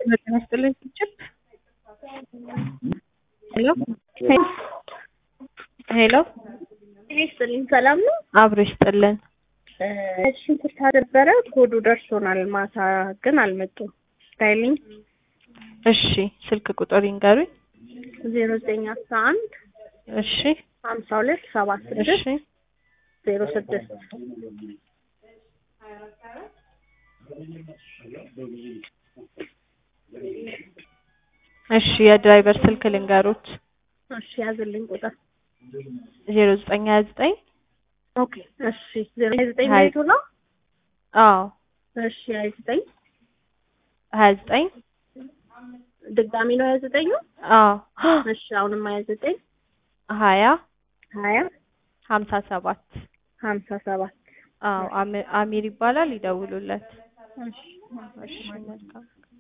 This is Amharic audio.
ጤና ይስጥልኝ ችፕ ሄሎ ሄሎ ጤና ይስጥልኝ ሰላም ነው? አብሮ ይስጥልን። ሽንኩርት ነበረ ኮዱ ደርሶናል። ማታ ግን አልመጡም። ስታይልኝ እሺ ስልክ ቁጥር ይንገሩኝ። ዜሮ ዘጠኝ አስራ አንድ እሺ ሀምሳ ሁለት ሰባ እሺ ስድስት ዜሮ ስድስት እሺ የድራይቨር ስልክ ልንገሩት። እሺ ያዝልኝ ቁጥር ዜሮ ዘጠኝ ሀያ ዘጠኝ ኦኬ እሺ ዜሮ ዘጠኝ ሀይ- ቤቱ ነው አዎ እሺ ሀያ ዘጠኝ ሀያ ዘጠኝ ድጋሚ ነው ሀያ ዘጠኙ አዎ እሺ አሁንም ሀያ ዘጠኝ ሀያ ሀያ ሀምሳ ሰባት ሀምሳ ሰባት አዎ አሚ- አሚር ይባላል። ይደውሉለት። እሺ እሺ መልካም